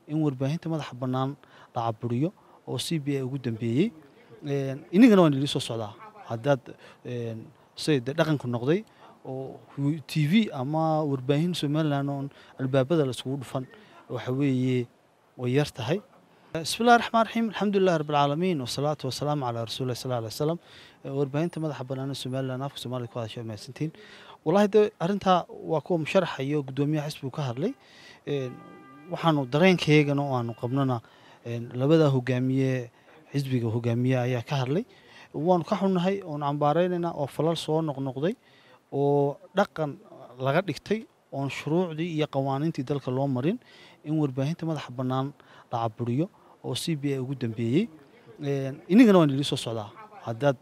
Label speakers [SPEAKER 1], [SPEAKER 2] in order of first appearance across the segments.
[SPEAKER 1] in warbaahinta madaxa bannaan la caburiyo oo c b a ugu dambeeyey inagana waan idin soo socdaa haddaad say de dhaqanku noqday oo t v ama warbaahin somalilan oon albaabada laiskugu dhufan waxa weeye way yar tahay bismi llahi raxmaan raxiim alxamdulilahi rabbilcaalamiin wasalaatu wasalaamu calaa rasuulilah sal alay wasalam warbaahinta madaxa bannaan somalilan afka soomaliya ku hadasha mahadsantiin wallahi de arrintaa waa kuwa musharaxa iyo guddoomiyaha xisbigu ka hadlay waxaanu dareenkaygana oo aanu qabnona labada hogaamiye xisbiga hogaamiye ayaa ka hadlay waanu ka xunnahay oonu cambaaraynaynaa oo falal soo noqnoqday oo dhaqan laga dhigtay oon shuruucdii iyo qawaaniintii dalka loo marin in warbaahinta madaxa bannaan la caburiyo oo c b a ugu dambeeyey inagana waan idin soo socdaa haddaad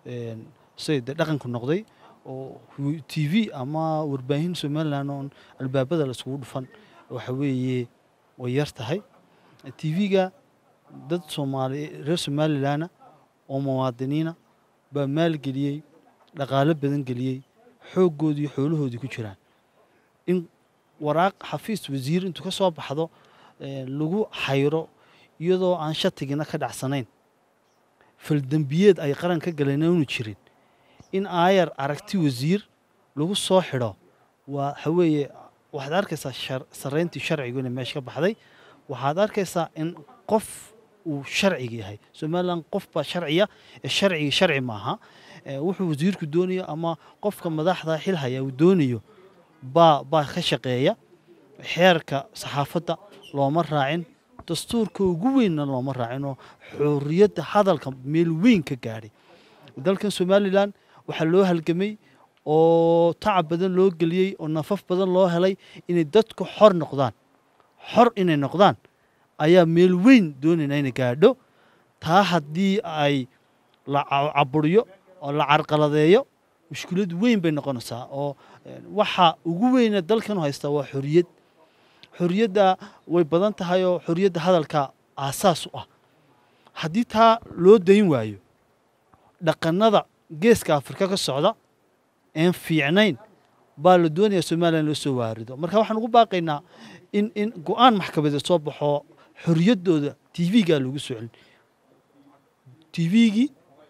[SPEAKER 1] say de dhaqanku noqday oo t v ama warbaahin somalilan oon albaabada laiskugu dhufan waxa weeye way yar tahay t v-ga dad soomaali reer somalilanna oo muwaadiniina baa maalgeliyey dhaqaalo badan geliyey xooggoodii xoolahoodii ku jiraan in waraaq xafiis wasiir intuu ka soo baxdo lagu xayro iyadoo aan shatigina ka dhacsanayn faldembiyeed ay qaran ka galeen unu jirin in aayar aragti wasiir lagu soo xidho waa waxaweeye waxaad arkaysaa sarreyntii sharcigu inay meesha ka baxday waxaad arkaysaa in qof uu sharciga yahay somalilan qof baa sharciya ee sharcigi sharci maaha wuxuu wasiirku doonayo ama qofka madaxda xil haya uu doonayo baa baa ka shaqeeya xeerka saxaafadda looma raacin dastuurka ugu weynna looma raacin oo xorriyadda hadalka meel weyn ka gaadhay dalkan somalilan waxaa loo halgamay oo tacab badan loo geliyey oo nafaf badan loo helay inay dadku xor noqdaan xor inay noqdaan ayaa meel weyn doonayna inay gaadho taa haddii ay la caburiyo oo la carqaladeeyo mushkilad weyn bay noqonaysaa oo waxa ugu weyna dalkanu haystaa waa xoriyad xoriyadda way badan tahay oo xoriyadda hadalka aasaas u ah haddii taa loo dayn waayo dhaqanada geeska afrika ka socda een fiicnayn baa la doonayaa somalilan loo soo waarido marka waxaan ugu baaqaynaa in in go-aan maxkamadeed soo baxo xorriyaddooda t v-gaa lagu soo celin t v-gii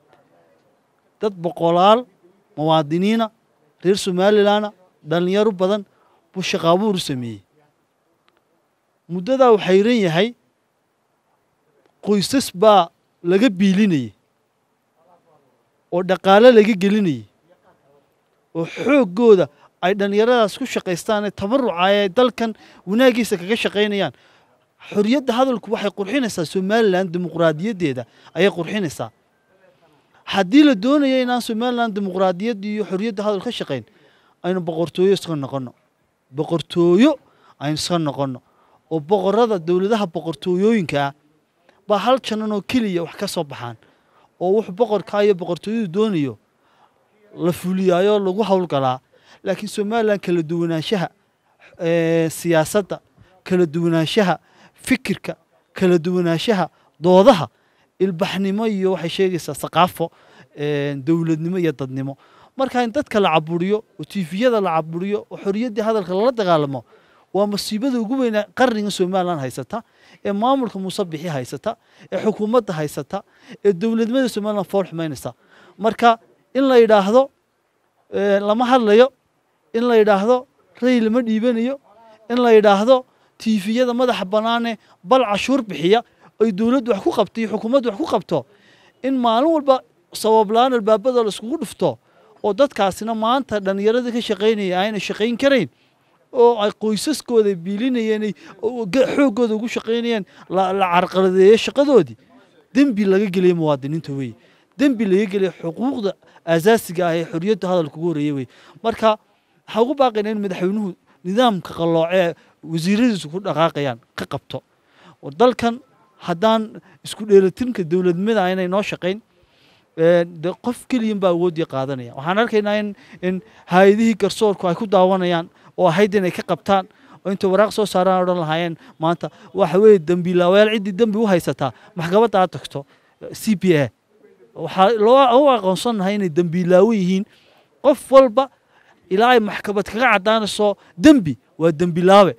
[SPEAKER 1] dad boqolaal muwaadiniina reer somalilanna dhallinyaro badan buu shaqaabuuru sameeyey muddadaa uu xayran yahay qoysas baa laga biilinayay oo dhaqaalo laga gelinayay oo xooggooda ay dhallinyaradaas ku shaqaystaan ee tabaruca ay dalkan wanaagiisa kaga shaqaynayaan xorriyadda hadalku waxay qurxinaysaa somalilan dimuqraadiyaddeeda ayay qurxinaysaa haddii la doonayo inaan somalilan dimuqraadiyadda iyo xorriyadda hadal ka shaqayn aynu boqortooyo iska noqonno boqortooyo aynu iska noqonno oo boqorada dowladaha boqortooyooyinka ah baa hal janan oo keliya wax ka soo baxaan oo wuxuu boqorkaa iyo boqortooyadu doonayo la fuliyaayo lagu howlgalaa laakiin somalilan kala duwanaanshaha siyaasadda kala duwanaanshaha fikirka kala duwanaanshaha doodaha ilbaxnimo iyo waxay sheegaysaa saqaafo dowladnimo iyo dadnimo marka in dadka la caburiyo oo tifiyada la caburiyo oo xoriyaddii hadalka lala dagaalamo waa masiibada ugu weyna qarniga somalilan haysata ee maamulka muuse bixi haysata ee xukuumadda haysata ee dowladnimada somalilan fool xumaynaysa marka in la yidhaahdo lama hadlayo in la yidhaahdo ray lama dhiibanayo in la yidhaahdo tiifiyada madaxa bannaane bal cashuur bixiya ay dowladdu wax ku qabto iyo xukuumaddu wax ku qabto in maalin walba sabablaan albaabada la iskugu dhufto oo dadkaasina maanta dhallinyaradii ka shaqaynaya ayna shaqayn karayn oo ay qoysaskooda biilinayeen xooggooda ugu shaqaynayeen la carqaladeeyo shaqadoodii dembi laga geliya muwaadiniinta weye dembi laga geliya xuquuqda aasaasiga ah ee xorriyadda hadalka ugu horreeya weye marka waxaa ugu baaqaynaa in madaxweynuhu nidaamka qalloocee wasiiradiisu ku dhaqaaqayaan ka qabto oo dalkan haddaan isku dheelatirnka dowladnimada aynay noo shaqayn de qof keliyan baa awooddii qaadanaya waxaan arkaynaa in in hay-adihii garsoorku ay ku daawanayaan oo ahayd inay ka qabtaan oo intay waraaq soo saaraan odhan lahaayeen maanta waxa weeye dembiilaawayaal ciddii dembi u haysataa maxkamadda aad tagto c p a waxaa loo u aqoonsannahay inay dembiilaawo yihiin qof walba ilaa ay maxkamad kaga caddaanayso dembi waa dembilaawe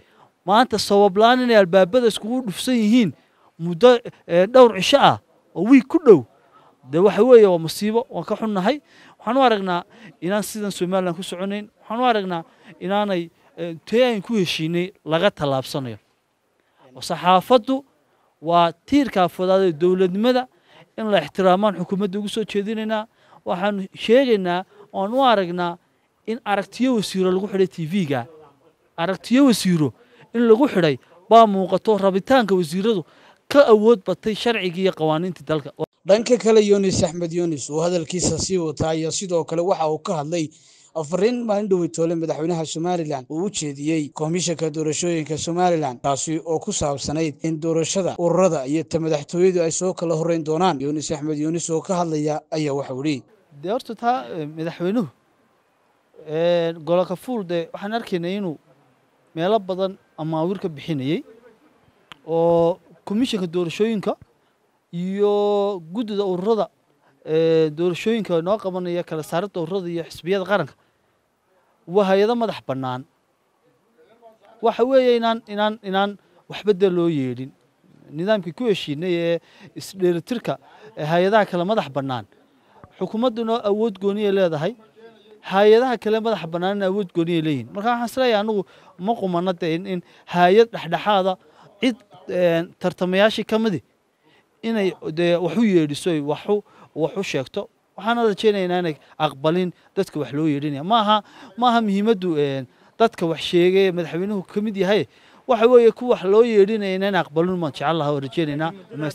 [SPEAKER 1] maanta sabablaan inay albaabada iskugu dhufsan yihiin muddo dhowr cisho ah oo wiig ku dhow de waxa weeye waa masiibo waan ka xunnahay waxaan u aragnaa inaan sidan somalilan ku soconayn waxaan u aragnaa inaanay tee ayn ku heshiinay laga tallaabsanayo oo saxaafaddu waa tiirka afadaad ee dowladnimada in la ixtiraamaan xukuumadda ugu soo jeedinaynaa waxaan sheegaynaa oan u aragnaa in aragtiyo wasiiro lagu xidhay t v-ga aragtiyo wasiiro in lagu xidhay baa muuqato rabitaanka wasiiradu ka awood batay sharcigii iyo qawaaniintii dalka
[SPEAKER 2] dhanka kale yunis axmed yunis oo hadalkiisa sii wataa ayaa sidoo kale waxa uu ka hadlay afariin maalin dhoweytoole madaxweynaha somalilan uu u jeediyey komishanka doorashooyinka somalilan taasi oo ku saabsanayd in doorashada ururada iyo ta madaxtooyadu ay soo kala horreyn doonaan yunis axmed yunis oo ka hadlaya ayaa waxau idhi
[SPEAKER 1] dee horta taa madaxweynuhu goloka fuul dee waxaan arkaynay inuu meelo badan amaawir ka bixinayey oo komishanka doorashooyinka iyo guddida ururada doorashooyinka noo qabanaya kala saaradda ururada iyo xisbiyada qaranka waa hay-ado madax bannaan waxa weeye inaan inaan inaan waxba dee loo yeedhin nidaamkii ku heshiinay ee isdheelitirka hay-adaha kale madax bannaan xukuumadduna awood gooniyay leedahay hay-adaha kale madaxa bannaanina awood gooniyay leeyihin marka waxaan isleeyahay anigu ma qumana dee in in hay-ad dhexdhexaada cid tartamayaashii ka midi inay dee wax u yeedhiso waxu wax u sheegto waxaana rajaynaynaa inay aqbalin dadka wax loo yeedhinaya maaha maaha muhiimaddu dadka wax sheegay madaxweynuhu ka mid yahay waxa weeye ku wax loo yeedhinaya inaan aqbalin maan jecel lahaa oo rajaynaynaa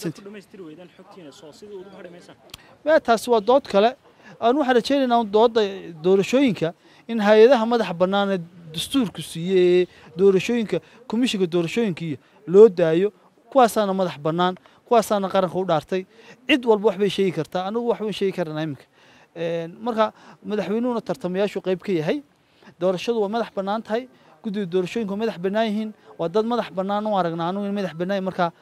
[SPEAKER 1] me taasi waa dood kale aan waxaan rajaynaynaa doodda doorashooyinka in hay-adaha madaxa bannaan ee dastuurku siiyey ee doorashooyinka komishinka doorashooyinka iyo loo daayo kuwaasaana madax bannaan kuwaasaana qaranka u dhaartay cid walba waxbay sheegi kartaa anigu waxbay sheegi karanaa iminka marka madaxweynuhuna tartamayaashu qayb ka yahay doorashadu waa madax bannaan tahay guddida doorashooyinka waa madax bannaan yihiin waa dad madax bannaan u aragnaa anigu in madax bannaan markaa